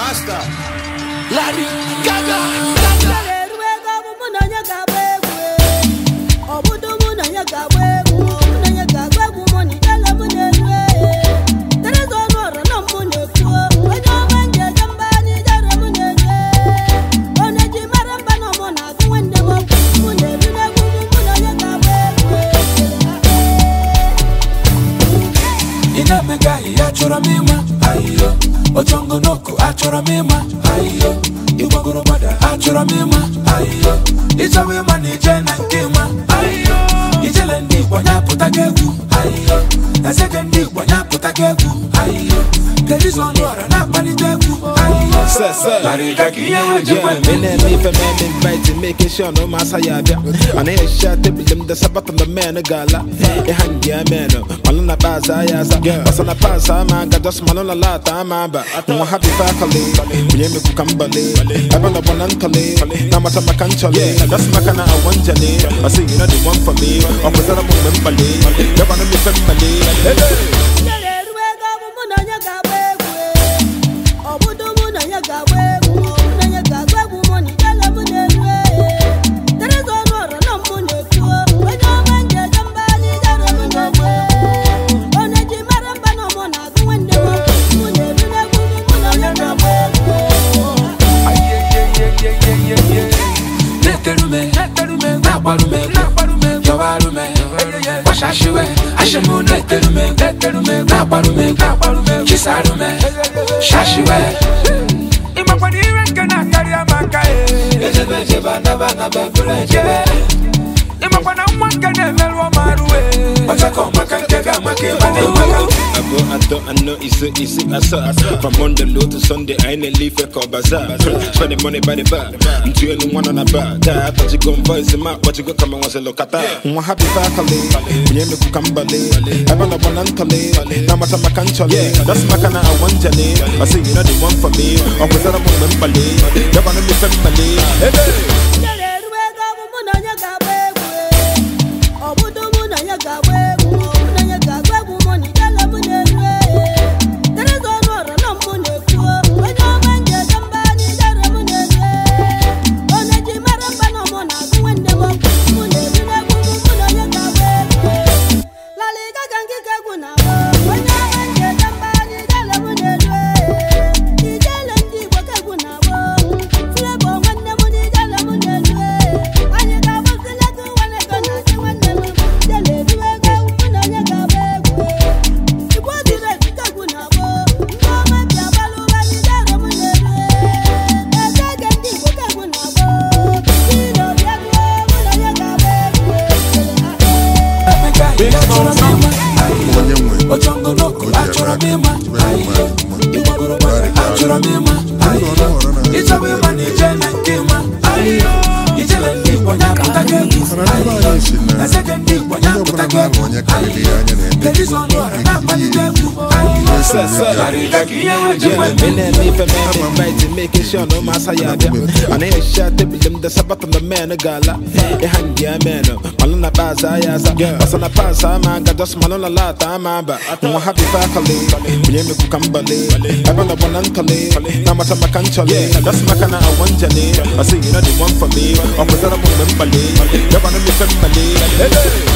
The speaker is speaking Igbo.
Master. Larry Gaga. eruego bụ mụ na onye ga-agba egwu ọ bụdo mụ na onye ga-agba egwu mụ na onye ga-agba egwu mụ na idele mụ na-eru tereza ọnụ ọrụ na mụ na-ekwu onye ọma nji eje mba n'ijere mụ na-eru onye ji mara mba na ọmụ na-agụ nwanne m okwu mụ na-eru n'egwu mụ na onye ga-agba egwu Inamega ya chọrọ m ịma ayiyo Ojongo n'oku achọrọ m ịma ayiyo Igbagoro gbada achọrọ m ịma ayiyo Ịchọwa ịma na ije na nke ịma ayiyo Ijele ndị Igbo nyapụta gị egwu ayiyo Ezeke ndị Igbo nyapụta gị egwu ayiyo Terizo ọnụ ọra na-akpalite egwu ayiyo Sir, sir. Larry Gaga ihe ha ji Yeah, me na me for man invite making sure no massa ya bia. And I shot the bilim the sabat on the man gala. E hang ya man. Malona baza ya sa. Basana pasa ma ga just malona la ta ma ba. Mo happy fakale. Ye me ku kambale. Abana bonantale. Na mata makanchale. That's makana I want jale. I say you know the one for me. Opposite mo mbale. Ya bana mi family. Hey. Ijele eruego bụ mụ na onye ga-agba egwu ọ bụdo mụ na onye ga-agba egwu mụ na onye ga-agba egwu mụ na ijele mụ na-eru tereza ọnụ ọrụ na mụ na-ekwu onye ọma nji eje mba n'ijere mụ na-eru onye ji mara mba na ọmụ na-agụ nwanne m okwu mụ na-eru n'egwu mụ na onye ga-agba egwu Neterume, nakwarume, yawarume, washashiwe, ashimu neterume, nakwarume, chisarume, shashiwe. Imakwani iwe nke na-akarị amaka e. Ejebe ejebe anaba anaba buru ejebe. Imakwana nwa nke na-emerụ ọmarụ e. Ọchakọ maka nke ga-amaka ịba na-enweghị. I go, I thought, I know it's so easy, I saw. From Monday low to Sunday, I ain't a leaf, I call bazaar. Spending money by the bar. I'm two and one on a bar. Die, I thought you gon' voice him out, but you go come and once a look at that. I'm happy faculty. We ain't make kambale. I want a one antale. Now my time I can't chale. That's my kind of I want jale. I say, you know the one for me. I'm with that woman, Bale. You wanna be family. Hey, hey. Ijele eruego bụ mụ na onye ga-agba egwu ọ bụdo mụ na onye ga-agba egwu mụ na onye ga-agba egwu mụ na ijele mụ na-eru tereza ọnụ ọrụ na mụ na-ekwu onye ọma nji eje mba n'ijere mụ na-eru onye ji mara mba na ọmụ na-agụ nwanne m okwu mụ na-eru n'egwu mụ na onye ga-agba egwu Larry Gaga ngịga egwu na-agba onye ọma nji eje mba n'ijele mụ na-eru ijele ndị Igbo ka egwu na-agba Flavour nwanne m n'ijele mụ na-eru anyị ga-agbazile gị nwanne ego na-achị nwanne m jele eruwe ego mụ na onye ga-agba egwu Igbo ziri ezi ka egwu na-agba ndị ọma bi agbalụ ụwa n'ijele mụ na-eru eze ege ndị Igbo ka egwu na-agba ndị obi egwu mụ na onye ga-agba egwu Onye nwe. Ojongo n'oku Onye achọrọ m aka. ịma ayiyo Igbagoro gbara achọrọ m ịma ayiyo Ịchọwa ịma na ije na nke ịma ayiyo Ijele ndị Igbo nyapụta gị egwu Mana ndị be anyị si na Ezeke ndị Igbo onye nyapụta ọbụla gị na-ahụ egwu onye karịrị ya anya na-eme Terizo ọnụ ọra na-akpalite egwu ayiyo Sir, sir. Larry Gaga ihe ha ji Yeah, nwe me na me for man invite making sure no massa ya bia. And I shot the bilim the sabat on the man gala. E hang ya man. Malona baza ya sa. Basana pasa ma ga just malona la ta ma ba. Mo happy fakale. We me ku kambale. Abana bonantale. Na mata makanchale. That's makana I want jale. I say you know the one for me. Opposite mo mbale. Ya bana mi family. Hey, hey.